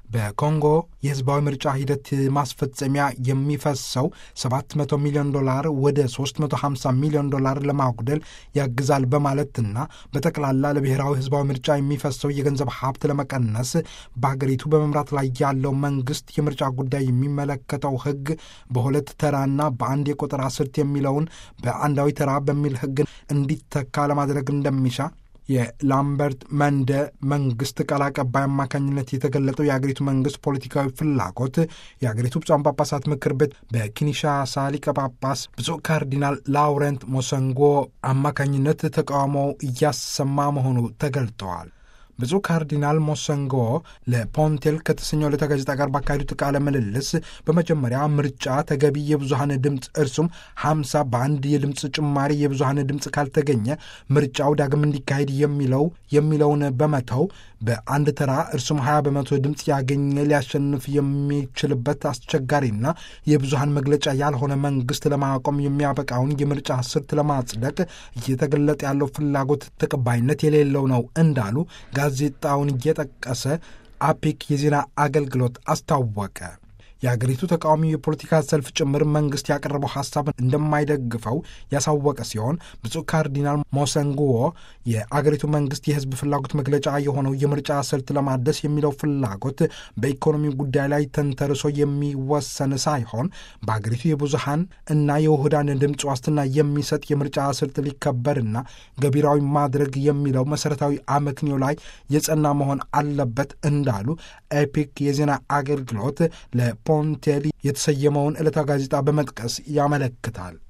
በኮንጎ የህዝባዊ ምርጫ ሂደት ማስፈጸሚያ የሚፈሰው 700 ሚሊዮን ዶላር ወደ 350 ሚሊዮን ዶላር ለማጉደል ያግዛል በማለትና በጠቅላላ ለብሔራዊ ህዝባዊ ምርጫ የሚፈሰው የገንዘብ ሀብት ለመቀነስ በሀገሪቱ በመምራት ላይ ያለው መንግስት የምርጫ ጉዳይ የሚመለከተው ህግ በሁለት ተራና በአንድ የቆጠራ ስልት የሚለውን በአንዳዊ ተራ በሚል ህግ እንዲተካ ለማድረግ እንደሚሻ የላምበርት መንደ መንግስት ቃል አቀባይ አማካኝነት የተገለጠው የአገሪቱ መንግስት ፖለቲካዊ ፍላጎት የአገሪቱ ብፁዓን ጳጳሳት ምክር ቤት በኪንሻሳ ሊቀ ጳጳስ ብፁዕ ካርዲናል ላውረንት ሞሰንጎ አማካኝነት ተቃውሞው እያሰማ መሆኑ ተገልጠዋል። ብፁዕ ካርዲናል ሞሰንጎ ለፖንቴል ከተሰኘው ዕለተ ጋዜጣ ጋር ባካሄዱት ቃለ ምልልስ በመጀመሪያ ምርጫ ተገቢ የብዙሀን ድምፅ እርሱም ሀምሳ በአንድ የድምፅ ጭማሪ የብዙሀን ድምፅ ካልተገኘ ምርጫው ዳግም እንዲካሄድ የሚለው የሚለውን በመተው በአንድ ተራ እርሱም ሀያ በመቶ ድምፅ ያገኘ ሊያሸንፍ የሚችልበት አስቸጋሪና የብዙሀን መግለጫ ያልሆነ መንግስት ለማቆም የሚያበቃውን የምርጫ ስልት ለማጽደቅ እየተገለጠ ያለው ፍላጎት ተቀባይነት የሌለው ነው እንዳሉ ጋዜጣውን እየጠቀሰ አፒክ የዜና አገልግሎት አስታወቀ። የአገሪቱ ተቃዋሚ የፖለቲካ ሰልፍ ጭምር መንግስት ያቀረበው ሀሳብ እንደማይደግፈው ያሳወቀ ሲሆን ብፁዕ ካርዲናል ሞሰንጉዎ የአገሪቱ መንግስት የህዝብ ፍላጎት መግለጫ የሆነው የምርጫ ስልት ለማደስ የሚለው ፍላጎት በኢኮኖሚ ጉዳይ ላይ ተንተርሶ የሚወሰን ሳይሆን በአገሪቱ የብዙሃን እና የውህዳን ድምፅ ዋስትና የሚሰጥ የምርጫ ስልት ሊከበርና ገቢራዊ ማድረግ የሚለው መሰረታዊ አመክንዮ ላይ የጸና መሆን አለበት እንዳሉ ኤፒክ የዜና አገልግሎት ለ ፖንቴሊ የተሰየመውን ዕለታ ጋዜጣ በመጥቀስ ያመለክታል።